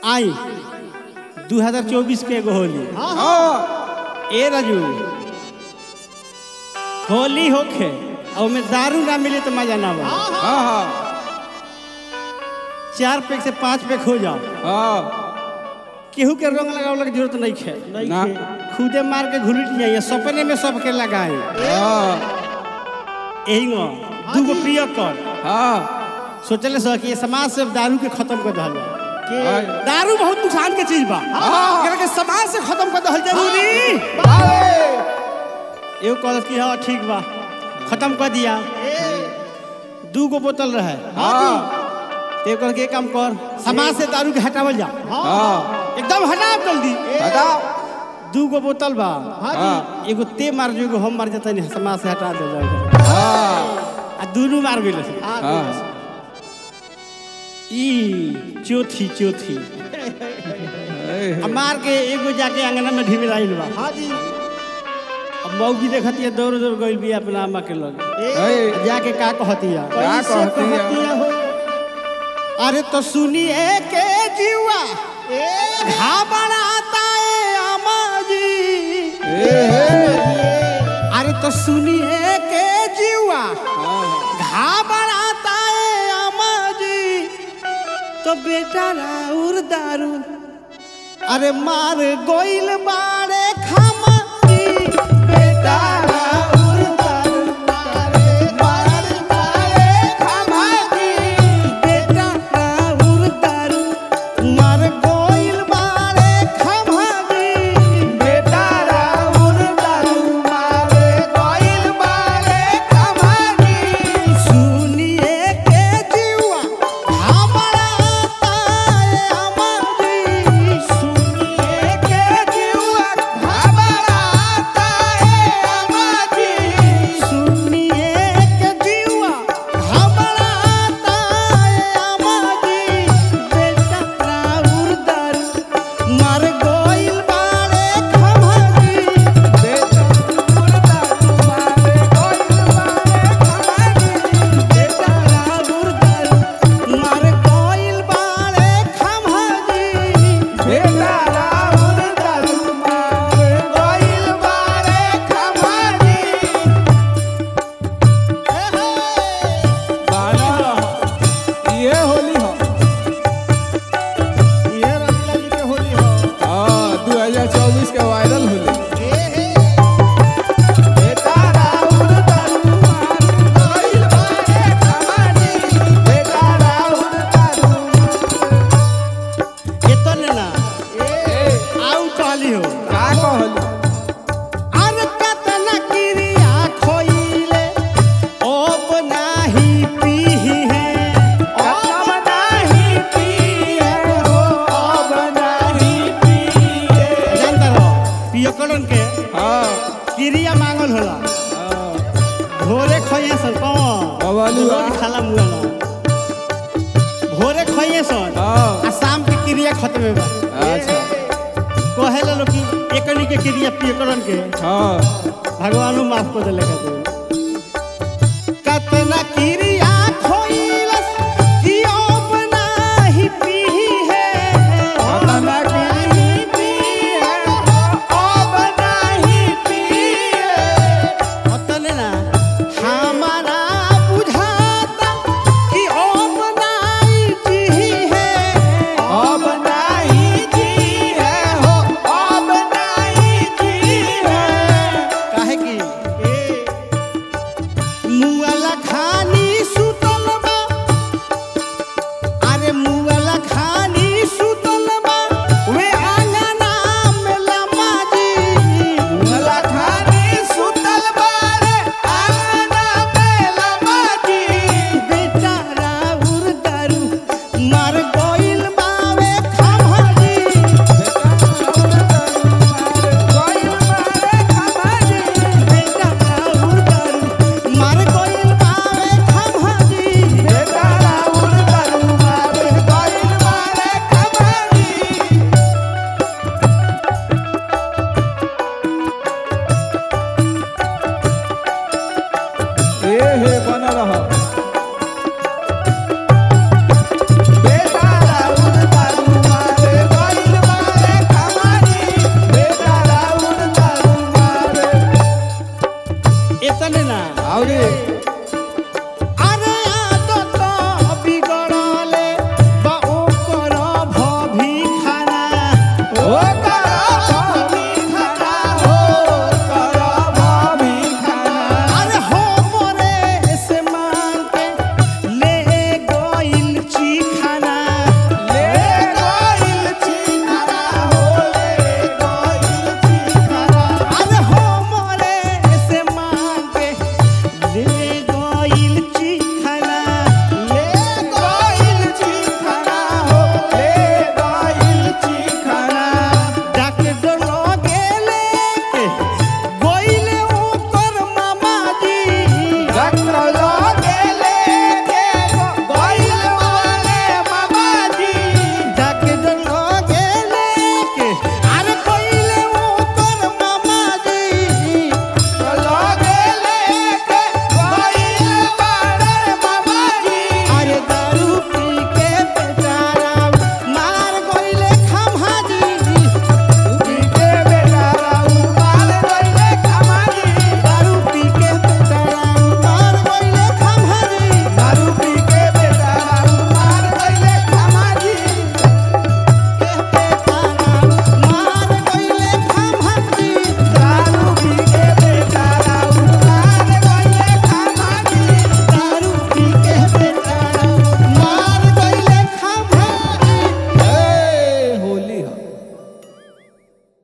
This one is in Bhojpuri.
आई 2024 के एगो होली हाँ ए राजू होली होखे और में दारू ना मिले तो मजा ना बा हाँ हाँ चार पैक से पांच पैक हो जाओ हाँ केहू के रंग लगावला के जरूरत नहीं है ना। खुदे मार के घुलट जाइए सपने में सबके लगाए हाँ यही गो दूगो प्रिय कर हाँ सोचले सो कि ये समाज से दारू के खत्म कर दहल जाए कि हाँ। दारू बहुत नुकसान के चीज बा हाँ। एकरा के समाज से खत्म कर दहल जरूरी अरे एगो कहलस कि हाँ ठीक बा खत्म कर दिया दू गो बोतल रहे हाँ तो एकर के काम कर समाज से दारू के हटावल जा हाँ एकदम हटाओ जल्दी हटाओ दू गो बोतल बा हाँ एगो ते मार जो एगो हम मार जता नहीं समाज से हटा दे जाओ हाँ आ दुनू मार गेल हाँ ई चौथी चौथी ए, आ मार के एगो जाके अंगना में ढीमे लाइल बा हाँ जी अब मौगी देखती है दौड़ दौड़ गइल भी अपना अम्मा के लगे ए, आ जाके का कहती है क्या कैसे कहती है? कहती है हो अरे तो सुनिए के जीवा घबराता है अम्मा जी ए, हे, अरे तो सुनिए के जीवा हाँ, घबराता है अम्मा जी तो बेटा राउर दारू अरे मार गोइल बारे खामा जी बेटा राउर दारू मारे मार मारे खामा जी बेटा राउर दारू मार गोइल बारे खामा जी बेटा राउर दारू मारे गोइल बारे खामा जी सुनिए के जीवा हमारा ताए अमर सुनिए के जीवा हमारा ताए अमर सुनिए के जीवा हमारा ताए अमर बेटा राउर दारू मर गोइल बारे खमरी बेटा राउर दारू मारे गोइल बारे खमरी बेटा राउर दारू मर गोइल बारे खमरी बेटा राहुल दारू मारे गोइल बारे खमरी बाना ये होली हो ये रंगला जी के होली हो हाँ दो हजार चौबीस के वायरल होली बेटा राउर दारू मार गोइल बारे खमरी बेटा राउर दारू एतने ना ए, आउ कहली हो का कहली अर कतना क्रिया खोइले ओप नाही पीही है ओप नाही पीहे हो ओप नाही पीहे जानता रहो पियकड़न के हाँ क्रिया मांगल होला हाँ भोरे खोइए सन कौन कवाली बा। रोज खाला मुआ ना भोरे खोइए सन हाँ आ शाम के क्रिया खत्म बा अच्छा कहे लो कि एकनी के क्रिया पियकड़न के हाँ भगवानो माफ कर दिले कहते कतना कीरी